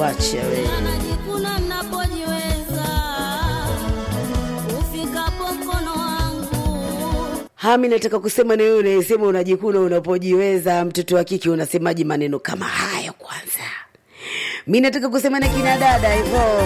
wacha we najikuna napojiweza ufikapo mkono wangu hami nataka kusema na wewe unayesema unajikuna unapojiweza mtoto wa kike unasemaji maneno kama hayo kwanza mi nataka kusema na kina dada hivyo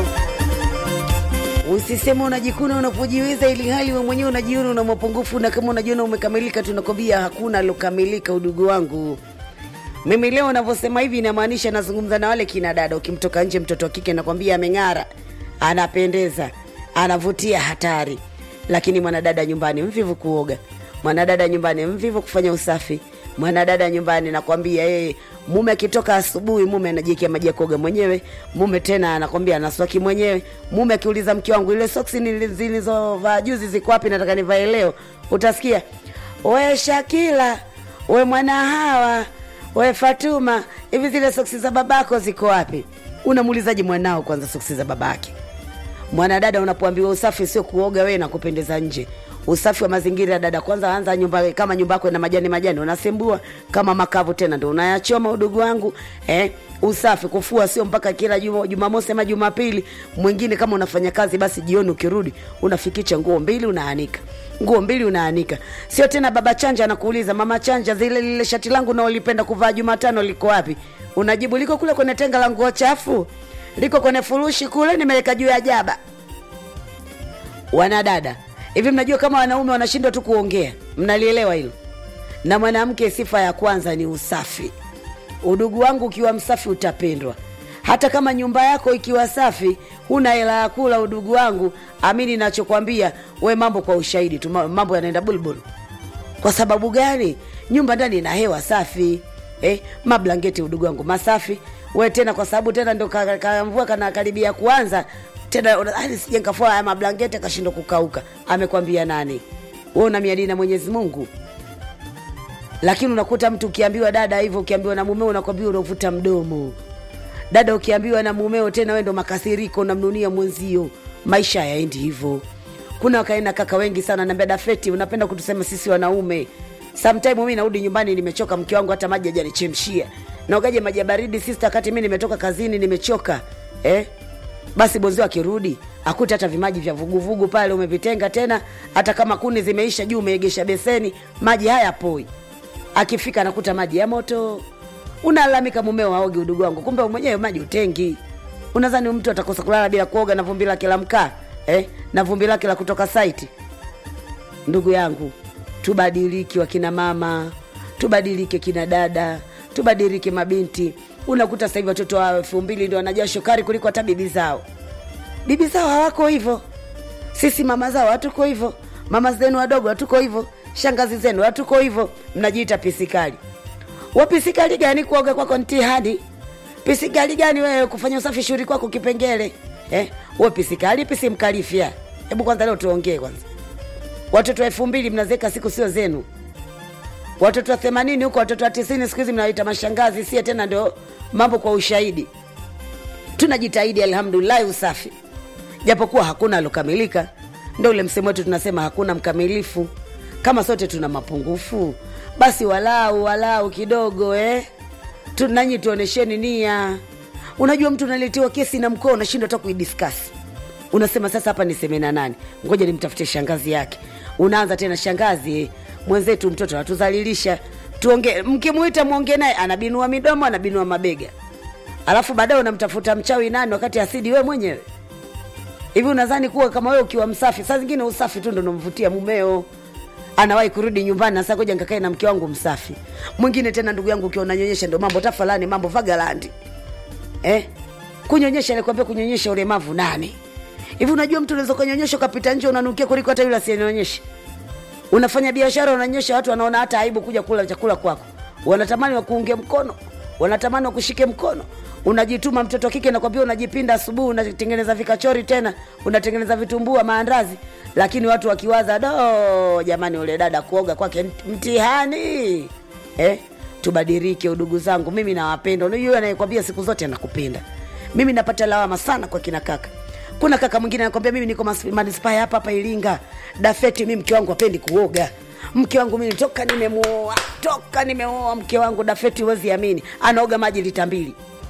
usisema unajikuna unapojiweza ili hali we mwenyewe unajiona una mapungufu na kama unajiona umekamilika tunakwambia hakuna alokamilika udugu wangu mimi leo navyosema hivi inamaanisha nazungumza na wale kina dada ukimtoka nje mtoto wa kike nakwambia ameng'ara anapendeza anavutia hatari lakini mwanadada nyumbani mvivu kuoga mwanadada nyumbani mvivu kufanya usafi mwanadada nyumbani nakwambia yeye mume akitoka asubuhi mume anajiekea maji ya kuoga mwenyewe mume tena anakwambia anaswaki mwenyewe mume akiuliza mke wangu ile soksi nili- zilizovaa juzi ziko wapi nataka nivae leo utasikia we shakila we mwana hawa we fatuma hivi zile soksi za babako ziko wapi unamuulizaji mwanao kwanza soksi za babake mwanadada unapoambiwa usafi sio kuoga wewe na kupendeza nje usafi wa mazingira dada kwanza anza nyumba kama nyumba yako ina majani majani unasembua kama makavu tena ndo unayachoma udugu wangu eh, usafi kufua sio mpaka kila juma- jumamosi ama jumapili mwingine kama unafanya kazi basi jioni ukirudi unafikicha nguo mbili unaanika nguo mbili unaanika sio tena baba chanja anakuuliza mama chanja zile lile shati langu naolipenda kuvaa jumatano liko wapi unajibu liko kule kwenye tenga la nguo chafu liko kwenye furushi kule nimeweka juu ya jaba wanadada hivi mnajua kama wanaume wanashindwa tu kuongea mnalielewa hilo na mwanamke sifa ya kwanza ni usafi udugu wangu ukiwa msafi utapendwa hata kama nyumba yako ikiwa safi huna hela ya kula udugu wangu amini nachokwambia we mambo kwa ushahidi tu ma- mambo yanaenda bulbul kwa sababu gani nyumba ndani ina hewa safi eh, mablangeti udugu wangu masafi we tena kwa sababu tena ndo kamvua ka, ka, mvua kana karibia kuanza tena una- "Ah, nisije nikafua haya mablangeti akashindwa kukauka amekwambia nani we una miadi na mwenyezi mungu lakini unakuta mtu ukiambiwa dada hivyo ukiambiwa na mumeo unakwambia unavuta mdomo dada ukiambiwa na mumeo tena we ndo makasiriko unamnunia mwenzio maisha yaendi hivyo kuna wakaenda kaka wengi sana naambia dafeti unapenda kutusema sisi wanaume sometime mi narudi nyumbani nimechoka mke wangu hata maji ajanichemshia naogaje maji ya baridi sista wakati mi nimetoka kazini nimechoka eh? basi bozio akirudi akuta hata vimaji vya vuguvugu pale umevitenga tena hata kama kuni zimeisha juu umeegesha beseni maji haya poi akifika anakuta maji ya moto unalalamika mumeo aoge udugu wangu kumbe mwenyewe maji utengi unadhani mtu atakosa kulala bila kuoga na vumbi lake la mkaa eh? na vumbi lake la kutoka saiti ndugu yangu tubadiliki wakina mama tubadilike kina dada tubadilike mabinti unakuta sasa hivi watoto wa elfu mbili ndio wanajaa shokari kuliko hata bibi zao bibi zao hawako hivyo sisi mama zao hatuko hivyo mama zenu wadogo hatuko hivyo shangazi zenu hatuko hivyo mnajiita pisikali wapisikali gani kuoga kwako ntihani pisikali gani wewe kufanya usafi shughuli kwako kipengele eh? we pisikali pisi mkalifya hebu kwanza leo tuongee kwanza watoto wa elfu mbili mnazeka siku sio zenu watoto wa themanini huko watoto wa tisini siku hizi mnawaita mashangazi sie tena ndio mambo kwa ushahidi tunajitahidi alhamdulillahi usafi japokuwa hakuna alokamilika ndo ule msemo wetu tunasema hakuna mkamilifu kama sote tuna mapungufu basi walau walau kidogo eh? Tu- nanyi tuonesheni nia unajua mtu unaletewa kesi na mkoa unashindwa hata kuidiskasi unasema sasa hapa niseme na nani ngoja nimtafute shangazi yake unaanza tena shangazi eh, mwenzetu mtoto anatuzalilisha tuongee mkimwita mwongee naye anabinua midomo anabinua mabega alafu baadaye unamtafuta mchawi nani wakati asidi we mwenyewe hivi unadhani kuwa kama wewe ukiwa msafi saa zingine usafi tu ndo unamvutia mumeo anawahi kurudi nyumbani na sasa ngoja nikakae na mke wangu msafi mwingine tena ndugu yangu ukiwa unanyonyesha ndo mambo tafalani mambo vagalandi eh? kunyonyesha alikwambia kunyonyesha ulemavu nani hivi unajua mtu unaweza ukanyonyesha ukapita nje unanukia kuliko hata yule asiyenyonyesha unafanya biashara unanyonyesha watu wanaona hata aibu kuja kula chakula kwako wanatamani wakuunge mkono wanatamani wakushike mkono unajituma mtoto wa kike nakwambia unajipinda asubuhi unatengeneza vikachori tena unatengeneza vitumbua maandazi lakini watu wakiwaza do jamani ule dada kuoga kwake mt- mtihani eh? tubadilike udugu zangu mimi nawapenda unajua anayekwambia siku zote anakupenda mimi napata lawama sana kwa kina kaka kuna kaka mwingine anakwambia mimi niko mas- manispaa ya hapa hapa iringa dafeti mi mke wangu apendi kuoga mke wangu mimi toka nimemuoa toka nimeoa mke wangu dafeti huwezi amini anaoga maji lita mbili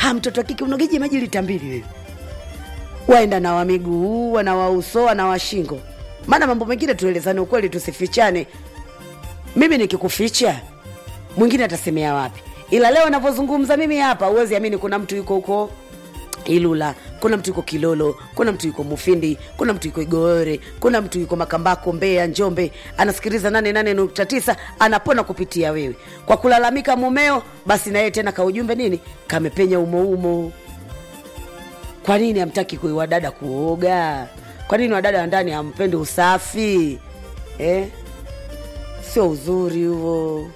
ha mtoto wa kike unogeje maji lita mbili wewe waenda na wa miguu wana wa uso wana wa shingo maana mambo mengine tuelezane ukweli tusifichane mimi nikikuficha mwingine atasemea wapi ila leo navyozungumza mimi hapa uwezi amini kuna mtu yuko huko ilula kuna mtu yuko kilolo kuna mtu yuko mufindi kuna mtu yuko igoore kuna mtu yuko makambako mbeya njombe anasikiliza 88.9 anapona kupitia wewe kwa kulalamika mumeo basi na yeye tena kaujumbe nini kamepenya umoumo kwa nini hamtaki kui wadada kuoga kwa nini wadada wa ndani hampendi usafi eh? sio uzuri huo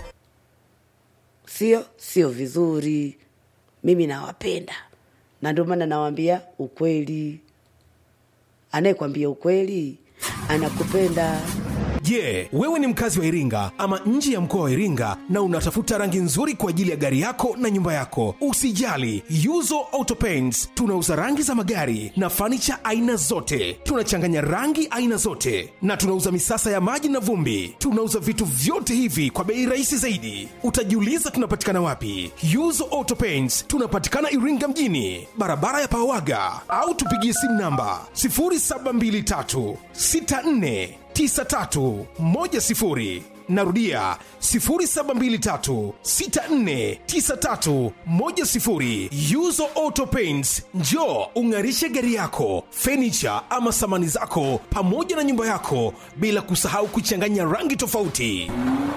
sio sio vizuri mimi nawapenda na ndio maana nawambia ukweli anayekwambia ukweli anakupenda Je, wewe ni mkazi wa Iringa ama nje ya mkoa wa Iringa na unatafuta rangi nzuri kwa ajili ya gari yako na nyumba yako? Usijali, Yuzo Auto Paints tunauza rangi za magari na fanicha aina zote. Tunachanganya rangi aina zote na tunauza misasa ya maji na vumbi. Tunauza vitu vyote hivi kwa bei rahisi zaidi. Utajiuliza tunapatikana wapi? Yuzo Auto Paints tunapatikana Iringa mjini, barabara ya Pawaga, au tupigie simu namba 0723 64 9310 narudia 0723649310 yuzo auto paints njo ung'arishe gari yako fenicha ama samani zako pamoja na nyumba yako bila kusahau kuchanganya rangi tofauti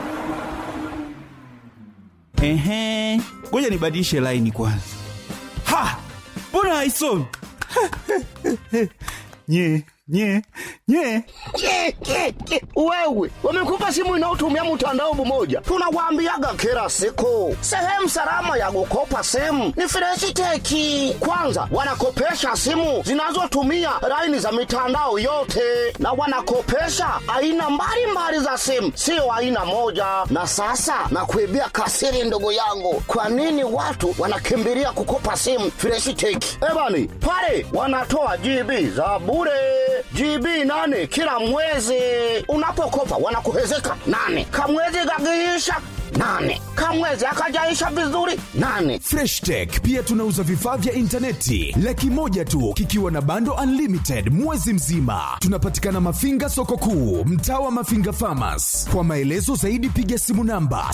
Ehe, ngoja nibadilishe laini kwanza. Ha, mbona haisomi? nye nye nye Ke, ke, ke. Wewe wamekupa simu inayotumia mtandao mmoja, tunawaambiaga kila siku, sehemu salama ya kukopa simu ni Freshiteki. Kwanza wanakopesha simu zinazotumia laini za mitandao yote, na wanakopesha aina mbalimbali za simu, sio aina moja. Na sasa nakuibia kasiri, ndugu yangu, kwa nini watu wanakimbilia kukopa simu Freshiteki? Ebani pale wanatoa GB za bure GB nane kila mwezi. Unapokopa wanakuhezeka nane, kamwezi gagiisha nane, kamwezi akajaisha vizuri nane. freshtech pia tunauza vifaa vya intaneti laki moja tu kikiwa na bando unlimited mwezi mzima tunapatikana mafinga soko kuu mtaa wa mafinga famas kwa maelezo zaidi piga simu namba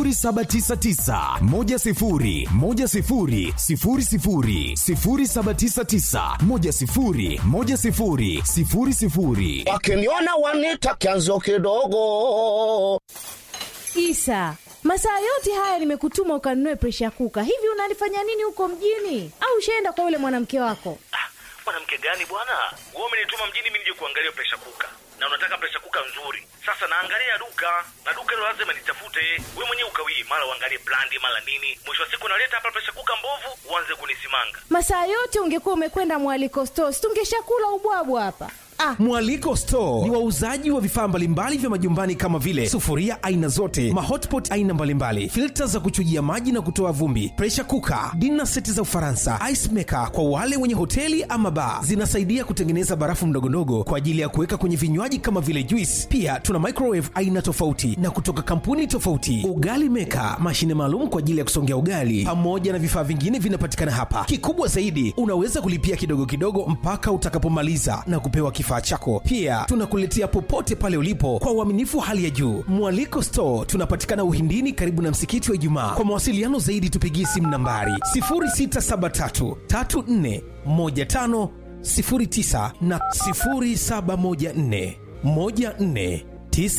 799 Wakiniona wanita kianzo kidogo. Isa, masaa yote haya nimekutuma ukanunue presha kuka. Hivi unalifanya nini huko mjini? Au ushaenda kwa yule mwanamke wako? Ah, mwanamke gani bwana? Wewe umenituma mjini mimi nije kuangalia presha kuka, na unataka presha kuka nzuri. Sasa naangalia duka na duka hilo lazima nitafute. Wewe mwenyewe ukawii, mara uangalie brandi, mara nini. Mwisho wa siku naleta hapa presha kuka mbovu, uanze kunisimanga. Masaa yote ungekuwa umekwenda mwaliko stores, tungeshakula ubwabwa hapa. Ah, mwaliko store ni wauzaji wa vifaa mbalimbali vya majumbani kama vile sufuria aina zote mahotpot aina mbalimbali filta za kuchujia maji na kutoa vumbi presha kuka dina seti za ufaransa ice maker kwa wale wenye hoteli ama baa zinasaidia kutengeneza barafu mdogondogo kwa ajili ya kuweka kwenye vinywaji kama vile juice pia tuna microwave aina tofauti na kutoka kampuni tofauti ugali meka mashine maalum kwa ajili ya kusongea ugali pamoja na vifaa vingine vinapatikana hapa kikubwa zaidi unaweza kulipia kidogo kidogo mpaka utakapomaliza na kupewa kifaa chako pia tunakuletea popote pale ulipo kwa uaminifu hali ya juu mwaliko store tunapatikana uhindini karibu na msikiti wa ijumaa kwa mawasiliano zaidi tupigie simu nambari 673 34 15 09 na 0714 14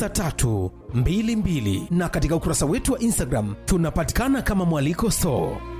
9322 na katika ukurasa wetu wa instagram tunapatikana kama mwaliko store